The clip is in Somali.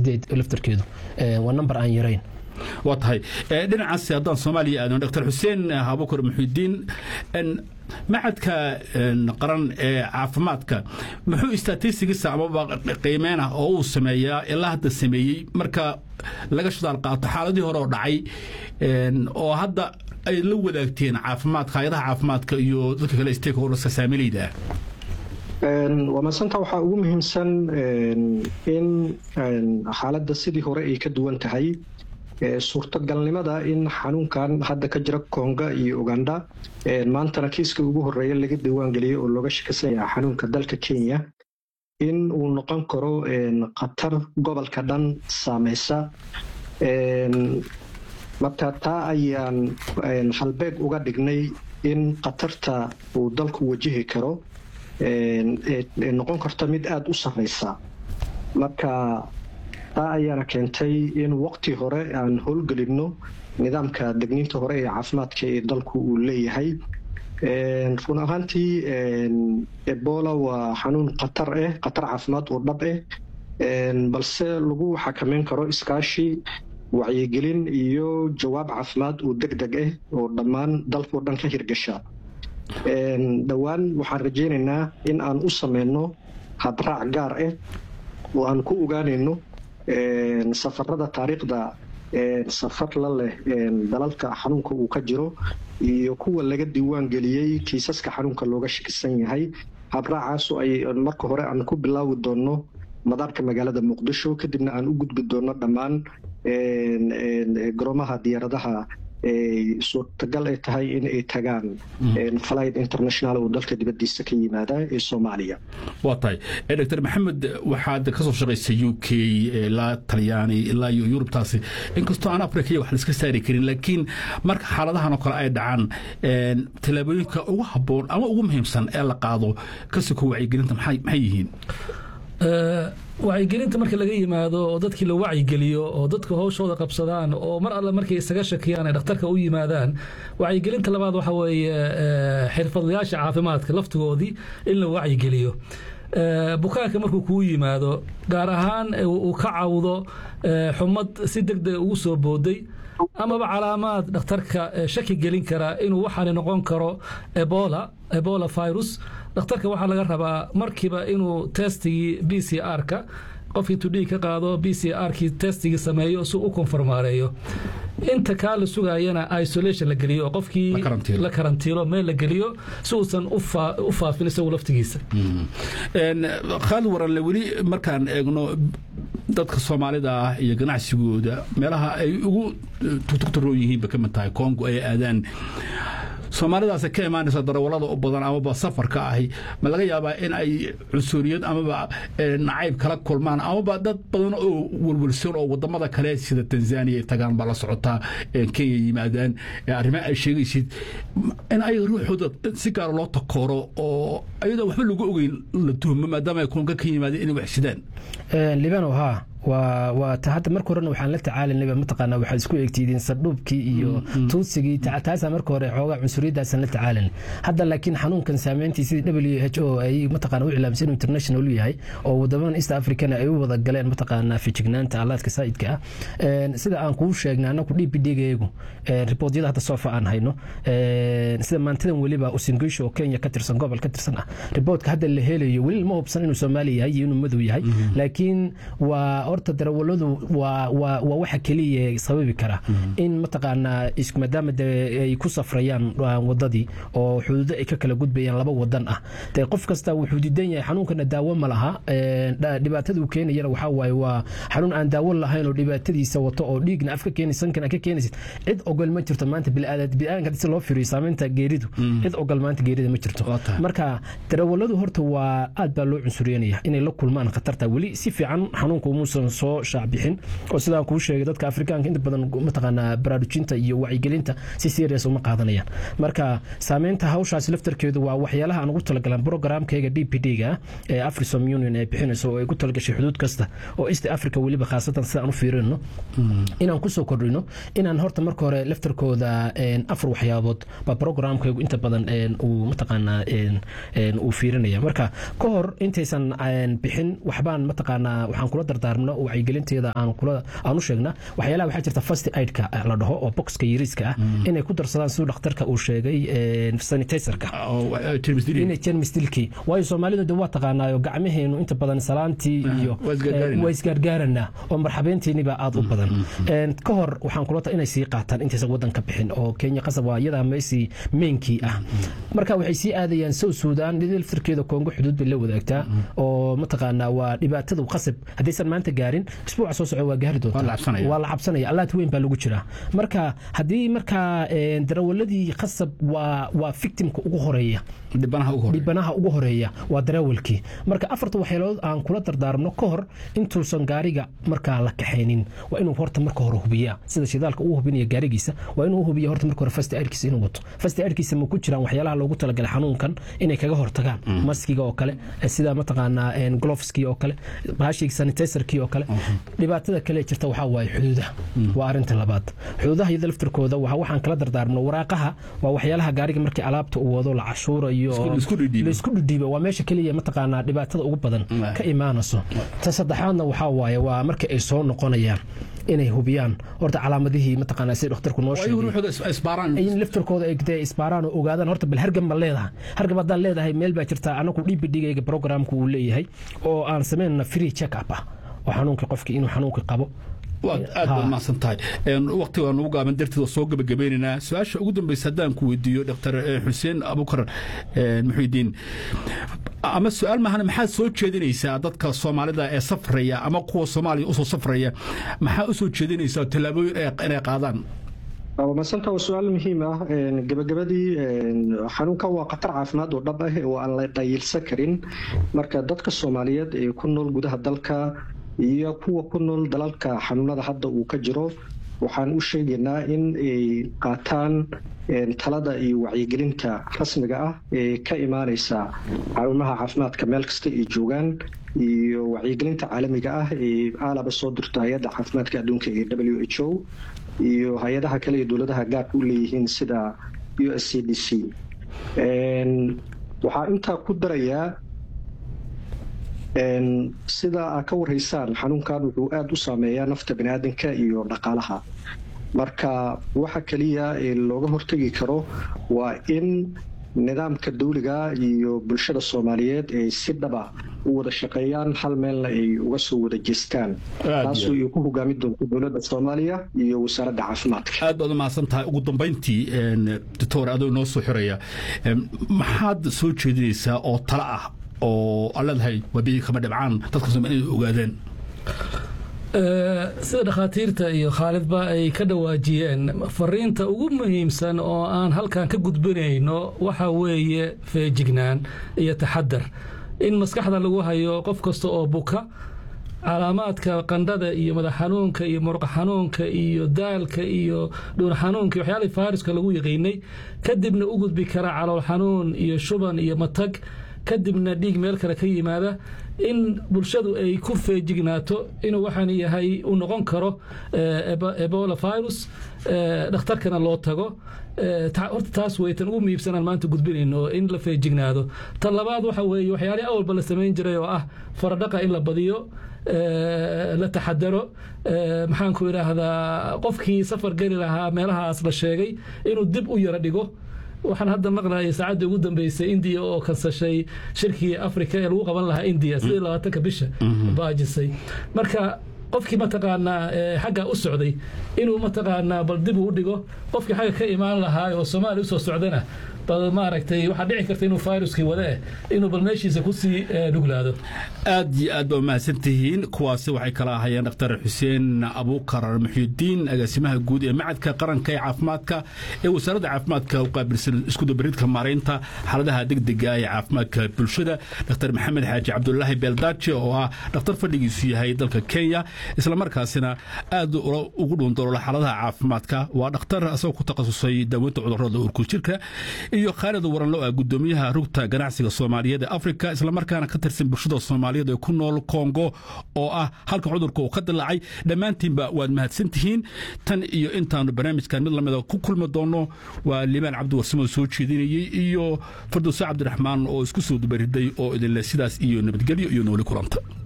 sideed laftarkeedu waa number aan yarayn waa tahay dhinacaas haddaan soomaaliya aadno dr xuseen abukar muxidiin macadka qaran ee caafimaadka muxuu statistigiisa amaba qiimeynah oo uu sameeyaa ilaa hadda sameeyey marka laga shidaal qaato xaaladii hore oo dhacay oo hadda ay la wadaagteen caafimaadka hay-adaha caafimaadka iyo dadka kale stakeholderska saamilayda waa madsanta waxaa ugu muhiimsan in xaaladda sidii hore ay ka duwan tahay suurtagalnimada in xanuunkan hadda ka jira konga iyo uganda maantana kiiska ugu horeeya laga diiwaangeliyey oo looga shakisanya xanuunka dalka kenya in uu noqon karo khatar gobolka dhan saameysa marka taa ayaan halbeeg uga dhignay in khatarta uu dalku wajihi karo noqon karta mid aada u sareysa marka taa ayaana keentay in waqti hore aan howlgelinno nidaamka degniinta hore ee caafimaadka ee dalku uu leeyahay run ahaantii ebola waa xanuun khatar ah khatar caafimaad oo dhab ah balse lagu xakameyn karo iskaashi wacyigelin iyo jawaab caafimaad oo deg deg ah oo dhammaan dalkao dhan ka hirgasha dhowaan waxaan rajaynaynaa in aan u sameyno habraac gaar ah oo aan ku ogaanayno safarada taariikhda safar la leh dalalka xanuunka uu ka jiro iyo kuwa laga diiwaan geliyey kiisaska xanuunka looga shakisan yahay habraacaasu ay marka hore aan ku bilaawi doonno madaarka magaalada muqdisho kadibna aan u gudbi doonno dhammaan garoomaha diyaaradaha suurtagal ay tahay in ay tagaan flight international oo dalka dibadiisa ka yimaada ee soomaaliya waa tahay dr maxamed waxaad ka soo shaqaysay u k ilaa talyaani ilaa iyo yurubtaasi inkastoo aan africa iyo wax la iska saari karin laakiin marka xaaladahan oo kale ay dhacaan tallaabooyinka ugu habboon ama ugu muhiimsan ee la qaado kasiko wacyigelinta maxay yihiin wacyigelinta marka laga yimaado oo dadkii la wacyigeliyo oo dadka howshooda qabsadaan oo mar alle markay isaga shakiyaan ay dhakhtarka u yimaadaan wacyigelinta labaad waxa weeye xirfadlayaasha caafimaadka laftigoodii in la wacyigeliyo bukaanka markuu kuu yimaado gaar ahaan uu ka cawdo xumad si deg deg ugu soo booday amaba calaamaad dhakhtarka shaki gelin kara inuu waxaani noqon karo ebola ebola virus dhakhtarka waxaa laga rabaa markiiba inuu testigii b c r-ka qofkii tudhii ka qaado b c r-kii testigii sameeyo si u konformaareeyo inta kaa la sugayana isolation la geliyo oo qofkii la karantiilo meel la geliyo si uusan u faafin isagu laftigiisa khaalid waranle weli markaan eegno dadka soomaalida ah iyo ganacsigooda meelaha ay ugu tugtugtaroon yihiinba ka mid tahay kongo ay aadaan soomaalidaas ka imaanaysa darawalada u badan amaba safarka ahi ma laga yaabaa in ay cunsuriyad amaba nacayb kala kulmaan amaba dad badan oo welwelsan oo wadamada kale sida tanzania tagaan baa la socotaa kenya yimaadaan arrimaha ay sheegaysid in ay ruuxooda si gaara loo takooro oo ayadoo waxba lagu ogeyn la tuhmo maadaama ay konga ka yimaadeen inay wax sidaan libano haa waa waa ta hadda marka horena waxaan la tacaalinayba mataqaanaa waxaad isku eegtiidiin sadhuubkii iyo tuutsigii taasaa marka hore xoogaa cunsuriyaddaasaan la tacaalinay hadda laakiin xanuunkan saameyntii sidii w h o ay mataqaana u cilaamsan inuu international yahay oo wadamadan east africana ay u wada galeen mataqaanaa fijignaanta allaadka saa'idka ah sida aan kuu sheegnay annaku d p d gayagu riboodyada hadda soofa aan hayno sida maantadan weliba usingisho oo kenya ka tirsan gobol ka tirsan ah riboodka hadda la helayo weli lama hubsan inuu soomaaliya yahay iyo inuu madow yahay laakiin waa horta darawaladu waa waa waa waxa keliya sababi kara in mataqaanaa maadaama de ay ku safrayaan wadadii oo xuduudo ay ka kala gudbayaan laba wadan ah de qof kasta wuxuu diidan yahay xanuunkana daawo ma laha dhibaatada uu keenayana waxaa waaye waa xanuun aan daawo lahayn oo dhibaatadiisa wato oo dhiigna af ka keenaysa sankan ka keenaysid cid ogol ma jirto maanta biniaadanka si loo firiyo saameynta geeridu cid ogol maanta geerida ma jirto marka darawaladu horta waa aad baa loo cunsuryanaya inay la kulmaan khatarta weli si fiican xanuunka umuusan soo shaacbixin oo sidaan kuu sheegay dadka afrikaanka inta badan mataqaanaa baraarujinta iyo wacyigelinta si serious uma qaadanayaan marka saameynta hawshaasi laftarkeedu waa waxyaalaha aan ugu talagalan programkayga d p d ga ee afrisom union ay bixinayso oo ay ku talagashay xuduud kasta oo east africa weliba khaasatan sidaan u fiirino inaan kusoo kordhino inaan horta marka hore laftarkooda afar waxyaabood baa programkaygu inta badan uu mataqaanaa uu fiirinaya marka ka hor intaysan bixin waxbaan mataqaanaa waxaan kula dardaarmno wacyigelinteeda aan kula aan u sheegna waxyaalaha waxaa jirta first aidka la dhaho oo boxka yariiska ah inay ku darsadaan siduu dhakhtarka uu sheegay sanitizerka inay jermis dilkii waayo soomaalidu de waa taqaanaayo gacmaheenu inta badan salaantii iyo waa isgaargaaranaa oo marxabeyntiiniba aad u badan ka hor waxaan kulata inay sii qaataan intaysan wadanka bixin oo kenya qasab waa iyadaa meesii meenkii ah marka waxay sii aadayaan sow suudaan laftirkeeda koongo xuduud bay la wadaagtaa oo mataqaanaa waa dhibaatada qasab haddaysan maanta gaarin isbuuca soo soco waa gaari doontaa waa la cabsanaya allaad weyn baa lagu jiraa marka haddii markaa darawaladii qasab waa waa victimka ugu horeeya dhibanaha ugu horeeya waa darawalkii marka afarta waxyeelood aan kula dardaarmno ka hor intuusan gaariga markaa la kaxaynin waa inuu horta marka hore hubiyaa sida shidaalka uu hubinaya gaarigiisa waa inuu hubiya horta marka hore fast aidkiisa inuu wato fast aidkiisa ma ku jiraan waxyaalaha loogu talagalay xanuunkan inay kaga hortagaan maskiga oo kale sida mataqaanaa gloveski oo kale bahashii sanitizerkii oo kale dhibaatada kale jirta waxaa waaye xuduudaha waa arinta labaad xuduudaha iyada laftirkooda waxaan kala dardaarmno waraaqaha waa waxyaalaha gaariga markii alaabta uu wado la cashuurayo laisku dhidhiibo waa meesha keliya mataqaanaa dhibaatada ugu badan ka imaanayso ta saddexaadna waxaa waaye waa marka ay soo noqonayaan inay hubiyaan horta calaamadihii mataqaanaa sida dhakhtarku noo sheegay in laftirkooda ay dee isbaaraan oo ogaadaan horta bal hargab ma leedahay hargab haddaan leedahay meel baa jirta anagu dhibidhigayga programku uu leeyahay oo aan samaynana free check up ah oo xanuunkii qofkii inuu xanuunkii qabo waad aad baad mahadsan tahay waqtiga nugu gaaban darteed soo gabagabaynaynaa su-aasha ugu dambaysa haddaan ku weydiiyo dr xuseen abukar muxidiin ama su-aal mahana maxaad soo jeedinaysaa dadka soomaalida ee safraya ama kuwa soomaaliya usoo safraya maxaa usoo jeedinaysaa tallaabooyin inay qaadaan masanta waa su-aal muhiim ah gabagabadii xanuunkan waa khatar caafimaad oo dhab ah oo aan la dhayilsan karin marka dadka soomaaliyeed ee ku nool gudaha dalka iyo kuwa ku nool dalalka xanuunada hadda uu ka jiro waxaan u sheegaynaa in ay qaataan talada iyo wacyigelinta rasmiga ah ee ka imaaneysa xarumaha caafimaadka meel kasta ay joogaan iyo wacyigelinta caalamiga ah ee aalaba soo dirto hay-adda caafimaadka adduunka ee w h o iyo hay-adaha kale ee dowladaha gaarka u leeyihiin sida u s c d c waxaa intaa ku darayaa sida aad ka warhaysaan xanuunkan wuxuu aada u saameeyaa nafta baniaadanka iyo dhaqaalaha marka waxa keliya ee looga hortegi karo waa in nidaamka dawliga iyo bulshada soomaaliyeed ay si dhaba u wada shaqeeyaan hal meelna ay uga soo wada jeestaan taasoo ay ku hogaami doonto dowladda soomaaliya iyo wasaaradda caafimaadka aad baad u mahadsan tahay ugu dambayntii doctor adoo noo soo xiraya maxaad soo jeedinaysaa oo talo ah oo aan leedahay wabii kama dhibcaan dadka soomaalida inay ogaadeen sida dhakhaatiirta iyo khaalidba ay ka dhawaajiyeen fariinta ugu muhiimsan oo aan halkan ka gudbinayno waxa weeye feejignaan iyo taxadar in maskaxda lagu hayo qof kasta oo buka calaamaadka qandhada iyo madax xanuunka iyo muruqa xanuunka iyo daalka iyo dhuun xanuunka waxyaalihii faariska lagu yaqiinay kadibna u gudbi kara calool xanuun iyo shuban iyo matag kadibna dhiig meel kale ka yimaada in bulshadu ay ku feejignaato inuu waxaan yahay uu noqon karo ebola virus dhakhtarkana loo tago horta taas wey tan ugu muhiibsanaan maanta gudbinayno in la feejignaado tan labaad waxa weeye waxyaalihii awalba la samayn jiray oo ah faradhaqa in la badiyo la taxadaro maxaanku idhaahdaa qofkii safar geli lahaa meelahaas la sheegay inuu dib u yaro dhigo waxaan hadda maqlayay saacaddii ugu dambeysay indiya oo kansashay shirkii africa ee lagu qaban lahaa indiya sidii labaatanka bisha baajisay marka qofkii mataqaanaa xagga u socday inuu mataqaanaa bal dib uu dhigo qofkii xagga ka imaan lahaa oo soomaaliya usoo socdana bal maaragtay waxaa dhici karta inuu viruskii wade inuu bal meeshiisa kusii dhuglaado aad iyo aad ba mahadsan tihiin kuwaasi waxay kala ahayeen dhaktar xuseen abuukar muxyidiin agaasimaha guud ee macadka qaranka ee caafimaadka ee wasaaradda caafimaadka u qaabilsan iskudabaridka maaraynta xaaladaha degdega ee caafimaadka bulshada dhaktar maxamed xaaji cabdulaahi beeldaaje oo ah dhakhtar fadhigiisu yahay dalka kenya islamarkaasina aad ugu dhuundaloola xaaladaha caafimaadka waa dhakhtar asagoo ku takhasusay daaweynta cudurrada urkujirka iyo khaalid waranlo ah gudoomiyaha rugta ganacsiga soomaaliyeed ee afrika islamarkaana ka tirsan bulshada soomaaliyeed ee ku nool kongo oo ah halka cudurka uu ka dilaacay dhammaantiinba waad mahadsan tihiin tan iyo intaanu barnaamijkan mid lamida ku kulmi doonno waa liibaan cabdiwarsamo soo jeedinayey iyo fardowse cabdiraxmaan oo isku soo dubariday oo idinle sidaas iyo nabadgelyo iyo nooli kulanta